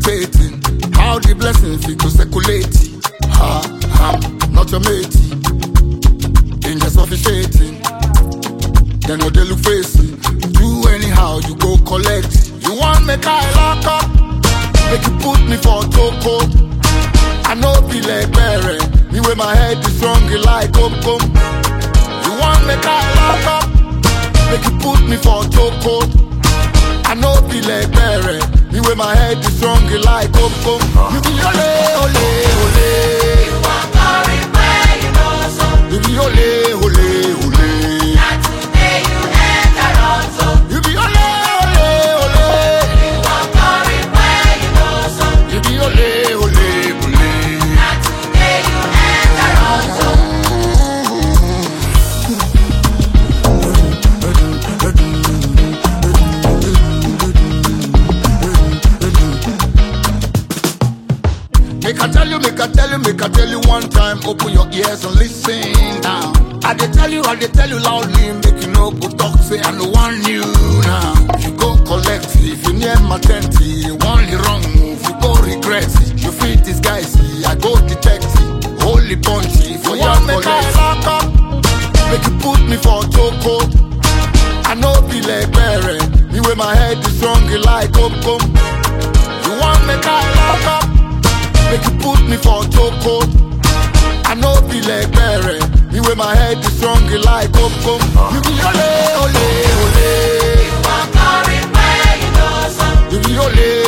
debating how the blessing fit go circulate. Ha, I'm not your mate. Angels officiating. They know they look facing. Do anyhow, you go collect. You want make I lock up? Make you put me for toko. I know be like berry. Me with my head is strong like come come. You want make I lock up? Make you put me for toko. I know be like berry. Me with my head is strong like come come. You be ole ole ole. You want glory where you know so. You be ole ole ole. Not today you enter also. You be ole ole ole. You want glory where you know so. You be ole ole ole. Not today you enter also. Make I tell you, make I tell you, make I tell you one time. Open your ears and listen now. I dey tell you, I dey tell you loudly. Make you know go talk, say I no want you now. You go collect if you near my tent. You want the wrong move, you go regret it. You feel this guy, see, I go detect it. Holy punchy for your make I lock up. Make you put me for choco. I know be like berry. Me with my head is strong like come come. You want make I lock up? Make you put me for choco. I know be like berry. Me with my head is strong like come come. You be ole ole ole. You want glory where you know so. You be ole